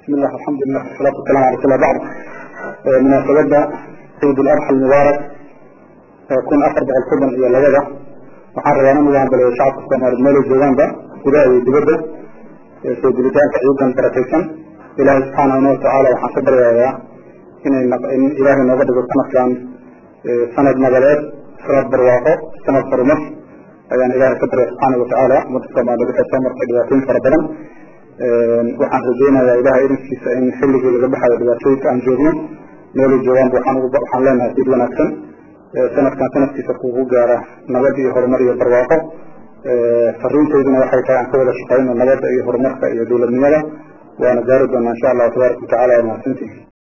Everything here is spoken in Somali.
bismillah alxamdulilah wasalaatu wasalam ala rasuul bacd munaasabadda ciid ularxa almubaarak kun afar boqol soddon iyo labada waxaan rabaa in ugu hambaliyo shacabka soomaaliyeed meelay joogaanba gudaha iyo dibadda soo guditaanka ciidan barakaysan ilaahay subxaanahu watacaala waxaan ka baryayaa inay in ilaahay nooga dhigo sanadkan sanad nabaleed sanad barwaaqo sanad horumar ayaan ilaahay ka barya subxaana watacaala ummadda soomaaliyeed waxay soo martay dhibaatooyin fara badan waxaan rajeynayaa ilahay irinkiisa in xilligii laga baxayo dhibaatooyinka aan joogno meelay joogaanba waxaan ugu waxaan leenahay sid wanaagsan sanadkan sanadkiisa kugu gaara nabad iyo horumar iyo barwaaqo fariinteyduna waxay tahay aan ka wada shaqeyno nabadda iyo horumarka iyo dowladnimada waana gaari doonaa insha allahu tabaaraka watacala waa mahadsantihi